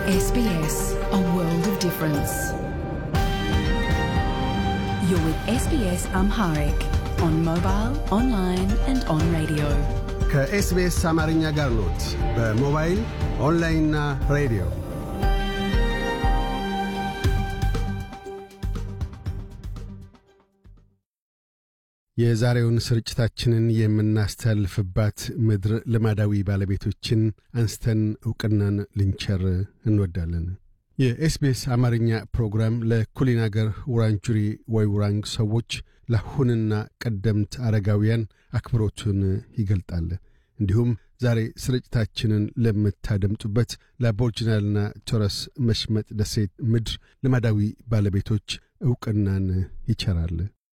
SBS, a world of difference. You're with SBS Amharic on mobile, online, and on radio. ከኤስቢኤስ አማርኛ ጋር ኖት። በሞባይል ኦንላይንና ሬዲዮ የዛሬውን ስርጭታችንን የምናስተላልፍባት ምድር ልማዳዊ ባለቤቶችን አንስተን ዕውቅናን ልንቸር እንወዳለን። የኤስቢኤስ አማርኛ ፕሮግራም ለኩሊን አገር ውራንጁሪ ወይ ውራንግ ሰዎች ለአሁንና ቀደምት አረጋውያን አክብሮቱን ይገልጣል። እንዲሁም ዛሬ ስርጭታችንን ለምታደምጡበት ለአቦርጅናልና ቶረስ መሽመጥ ደሴት ምድር ልማዳዊ ባለቤቶች ዕውቅናን ይቸራል።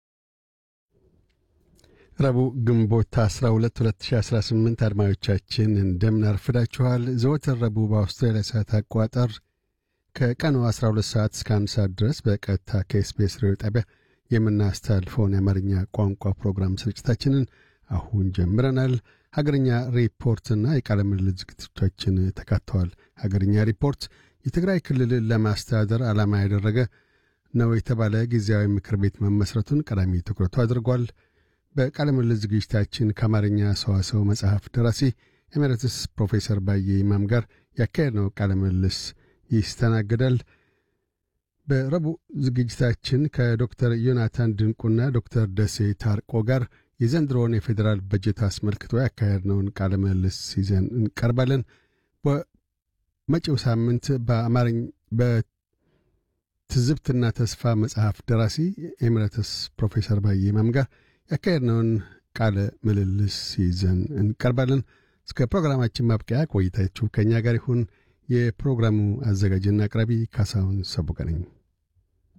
ረቡዕ ግንቦት 12 2018 አድማጮቻችን እንደምን አርፍዳችኋል። ዘወትር ረቡዕ በአውስትራሊያ ሰዓት አቆጣጠር ከቀኑ 12 ሰዓት እስከ 1 ሰዓት ድረስ በቀጥታ ከኤስቢኤስ ሬዲዮ ጣቢያ የምናስተላልፈውን የአማርኛ ቋንቋ ፕሮግራም ስርጭታችንን አሁን ጀምረናል። ሀገርኛ ሪፖርትና የቃለ ምልልስ ዝግጅቶቻችን ተካተዋል። ሀገርኛ ሪፖርት የትግራይ ክልልን ለማስተዳደር ዓላማ ያደረገ ነው የተባለ ጊዜያዊ ምክር ቤት መመስረቱን ቀዳሚ ትኩረቱ አድርጓል። በቃለ ምልልስ ዝግጅታችን ከአማርኛ ሰዋሰው መጽሐፍ ደራሲ ኤሜሬትስ ፕሮፌሰር ባየ ይማም ጋር ያካሄድነው ቃለ ምልልስ ይስተናገዳል። በረቡዕ ዝግጅታችን ከዶክተር ዮናታን ድንቁና ዶክተር ደሴ ታርቆ ጋር የዘንድሮውን የፌዴራል በጀት አስመልክቶ ያካሄድነውን ቃለ ምልልስ ይዘን እንቀርባለን። በመጪው ሳምንት በአማርኝ በትዝብትና ተስፋ መጽሐፍ ደራሲ ኤሜሬትስ ፕሮፌሰር ባየ ይማም ጋር ያካሄድነውን ቃለ ምልልስ ይዘን እንቀርባለን። እስከ ፕሮግራማችን ማብቂያ ቆይታችሁ ከእኛ ጋር ይሁን። የፕሮግራሙ አዘጋጅና አቅራቢ ካሳሁን ሰቡቀ ነኝ።